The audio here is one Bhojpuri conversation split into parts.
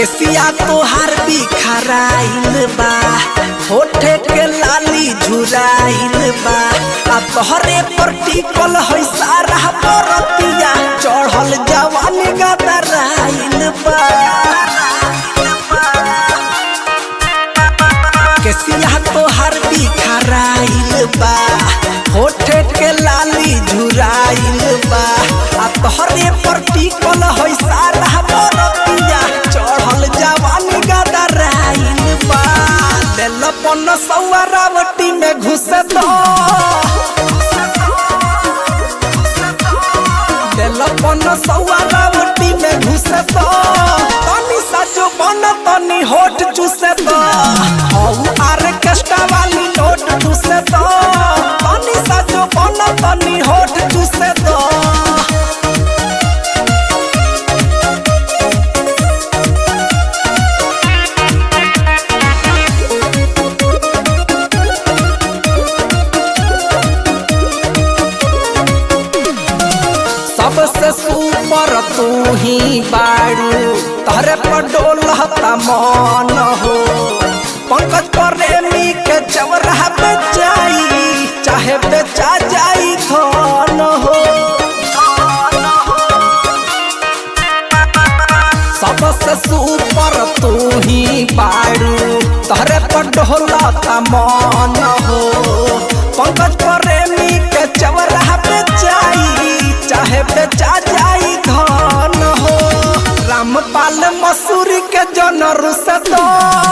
केसिया तोहार बिखराइल बा होठे के लाली झुराइल बा आ तोहरे पर टिकल है सारा बरतिया चढ़ल जवानी गदराइल बा केसिया तोहार बिखराइल बा होठे के लाली झुराइल बा आ तोहरे पर टिकल है सारा बरतिया चढ़ल जवानी गदराइल बा लेल पन सौआ रावटी में घुस दो लेल पन सौआ रावटी में घुस दो तनी सजो बन तनी होठ चूस दो हौ आर्केस्ट्रा वाली नोट चूस दो तनी सजो बन तनी होठ चूस दो सबसे सुपर तू ही बाड़ू तहरे पर डोलता मन हो पंकज प्रेमी के चवरा बेचाई चाहे बेचा जाई धन हो सबसे सुपर तू ही बाड़ू तहरे पर डोलता मन हो पंकज प्रेमी के चवरा बेचाई चाहे बेचा जाई धन हो रामपाल मसूरी के जन रुस दो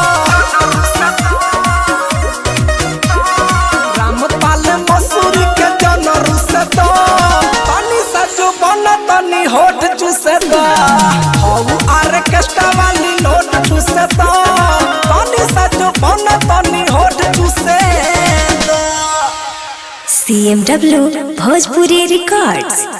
रामपाल मसूरी के जन रुस दो तनी सजो बन तनी होठ चूस दो हौ आर्केस्ट्रा वाली नोट चूस दो तनी सजो बन तनी होठ चूस दो CMW Bhojpuri Records.